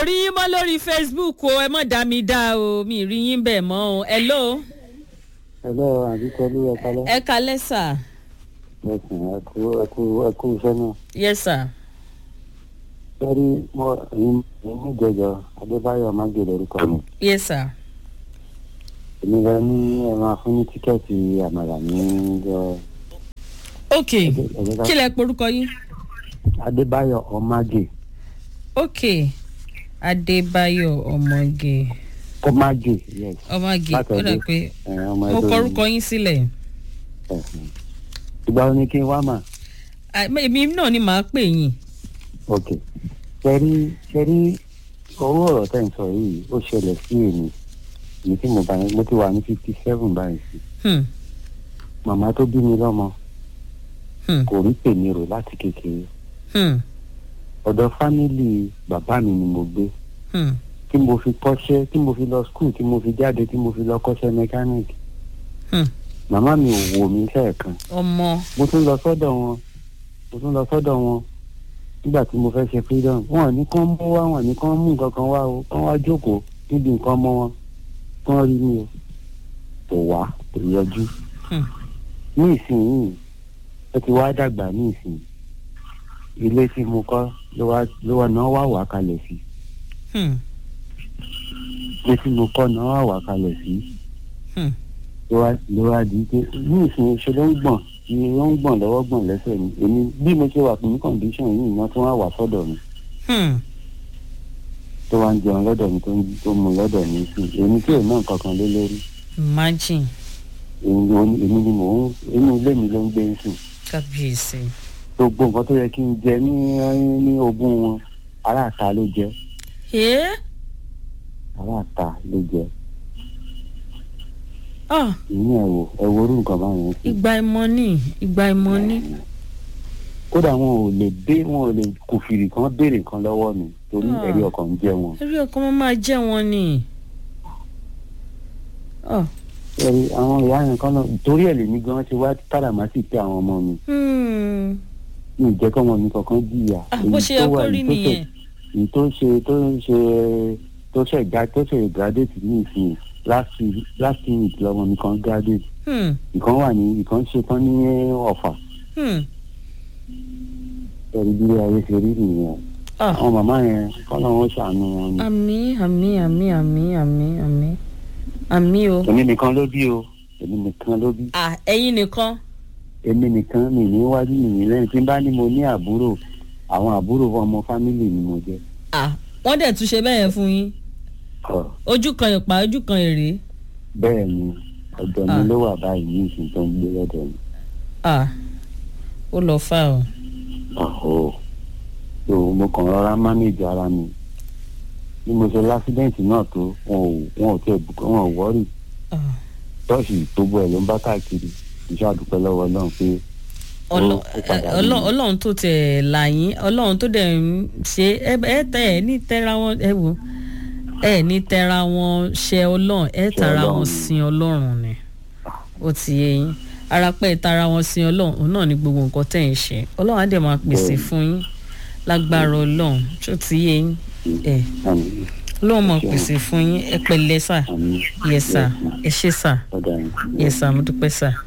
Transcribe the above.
rí yín mọ́ lórí facebook o ẹ mọ̀ dá mi dá o mi rí yín bẹ́ẹ̀ mọ́ o hello Hello, àbíkọ́lú ẹ̀ka lẹ́. ẹ kalẹ́ sà Ẹ̀sìn ẹ̀kú ẹ̀kú ẹ̀kú iṣẹ́ náà. yes sir Sẹ́rí mo ẹ̀yin ẹ̀yin jẹjọ Adébáyọ̀ Mágèlè orúkọ mi. yes sir Èmi lọ ní ẹ máa fún ní tíkẹ́ẹ̀tì àmàlà ní ẹ ok ẹ̀jẹ̀ ká. kí lẹ porúkọ yín Adébáyọ̀ Ọmágè. ok adébáyọ̀ ọmọge Ọmágè yes. ọmọge ó Látọ̀dé. dà pé Ẹ̀, ọmọ mo ẹgbẹ́ kọrúkọ yín sílẹ̀ Ẹ̀hìn. Ìgbà wo ni kí n wá mà? Ah, èmi náà ni màá pè yín Ok. Sẹ́rí sẹ́rí owó ọ̀rọ̀ tẹ̀ ń sọ yìí ó ṣẹlẹ̀ sí èmi. Èmi tí mo bá mo ti wà ní fifty seven báyìí sí. Hmm, Màmá tó bí mi lọ́mọ hmm, kò rí tèmi rò láti kékeré. hmm, ọ̀dọ̀ fámìlì bàbá mi ni mo gbé hmm, tí mo fi kọ́ṣẹ́ tí mo fi lọ skul tí mo fi jáde tí mo fi lọ kọ́ṣẹ́ mẹkáníìkì hmm. màmá mi ò wò mí sẹ́ẹ̀kan ọmọ mo tún lọ sọ́dọ̀ wọn mo tún lọ sọ́dọ̀ wọn nígbà tí mo fẹ́ ṣe freedom wọn ò ní kán mú wá wọn ò ní kán mú nǹkan kan wá o kán wá jókòó níbi nǹkan mọ́ wọn kán rí mi o kò wá kò yọjú Hmm. ní ìsinyìí ó ti wá dàgbà ní ìsinyìí ilé tí mo kọ́ ló wá ló wá náà wá wà kalẹ̀ sí Hmm, ilé tí mo kọ́ náà wá wà kalẹ̀ sí hmm. ló wá ló wá di pé ní ìsinyìí ṣe ló ń gbọ̀n ni ó ń gbọ̀n lọ́wọ́ gbọ̀n lẹ́sẹ̀ mi èmi bí mo ṣe wà ní condition yìí iná tó wá wà sọ́dọ̀ mi Hmm. tó wá ń jẹun lọ́dọ̀ mi tó ń tó mu lọ́dọ̀ mi sí èmi tí ò náà kankan lé lórí imagine èmi ni- èmi ni mò ń inú ilé mi ló ń gbé sùn kábíyèsí gbogbo nǹkan tó yẹ kí n jẹ ní ní ogún wọn aráàta ló jẹ ẹ aráàta ló jẹ ah ìyẹn ẹ wò ẹ wo orú nǹkan báyẹn sí. ìgbà ìmọ̀ ni ìgbà ìmọ̀ ni kódà wọn ò lè dé wọn ò lè kòfìrì kan béèrè nǹkan lọ́wọ́ mi torí Ah. ẹ̀rí ọkàn ń jẹ wọn. eré ọkọ máa máa jẹ́ wọn ni ah ẹ̀rí àwọn ìyá yẹn kan náà torí ẹ̀ lèmi gan ṣe wá káràmásì pé àwọn ọmọ mi hmm. mi ì jẹ́ kọ́ ọmọ mi kankan jìyà. ah bó ṣe yẹ kó rí nìyẹn èyí tó ṣe tó ń ṣe tó ṣe gba tó ṣe graduate ní ìsìn last week last week lọmọ mi kan graduate hmm. ìkan wà ní ìkan ṣe tán ní ọ̀fà Hmm. ẹ̀rí bí ayé ṣe rí nìyẹn ah àwọn màmá yẹn kọ́ lọ́wọ́ ṣàánú wọn ni. àmì àmì àmì àmì àmì àmì àmì o èmi nìkan ló bí o èmi nìkan ló bí ah ẹ̀yin nìkan èmi nìkan mi ní wájú mi ní lẹ́yìn tí n bá ní mo ní àbúrò àwọn àbúrò ọmọ fámìlì ni mo jẹ́. ah wọ́n dẹ̀ tún ṣe bẹ́ẹ̀ yẹn fún yín Ọ̀, ojú kan ìpà ojú kan èrè bẹ́ẹ̀ ni ọ̀dọ̀ mi Ah. ló wà báyìí ní ìsìn tó ń gbé lọ́dọ̀ mi. ah ó lọ fà o ọ̀họ́ so mo kàn rọra mánéjì ara mi bí mo ṣe lásídẹ̀ǹtì náà tó wọn ò wọn ò tẹ̀ bùkọ́ wọn ò wọ́rì ah ṣọ́ọ̀ṣì tó bọ̀ ẹ̀ ló ń bá káàkiri iṣẹ́ àdúpẹ́ lọ́wọ́ ọlọ́run pé Ọlọ- ó padà ẹ- Ọlọ́- rí mi. ọlọ́run tó tẹ̀ là yín ọlọ́run tó dẹ̀ ń ṣe ẹ ẹ tẹ ẹ ní tẹ́ra wọn ẹ wò ẹ ní tẹ́ra wọn ṣe ọlọ́run ẹ Ṣe tara wọn Ọlọ́run. sin ọlọ́run ni ó ti yé yín ara pẹ́ ẹ tara wọn sin ọlọ́run òun náà ni gbogbo nǹkan tẹ̀ ń ṣe ọlọ́run á dẹ̀ máa pèsè Bẹ́ẹ̀ni. fún yín lágbára ọlọ́run tó ti yé yín ẹ àmì ọlọ́run máa Ṣeun. pèsè fún yín ẹ pẹ̀lẹ́ sà àmì yẹ sà ẹ ṣé sà ọ̀dà yẹn. yẹ sà mo dúpẹ́ sà.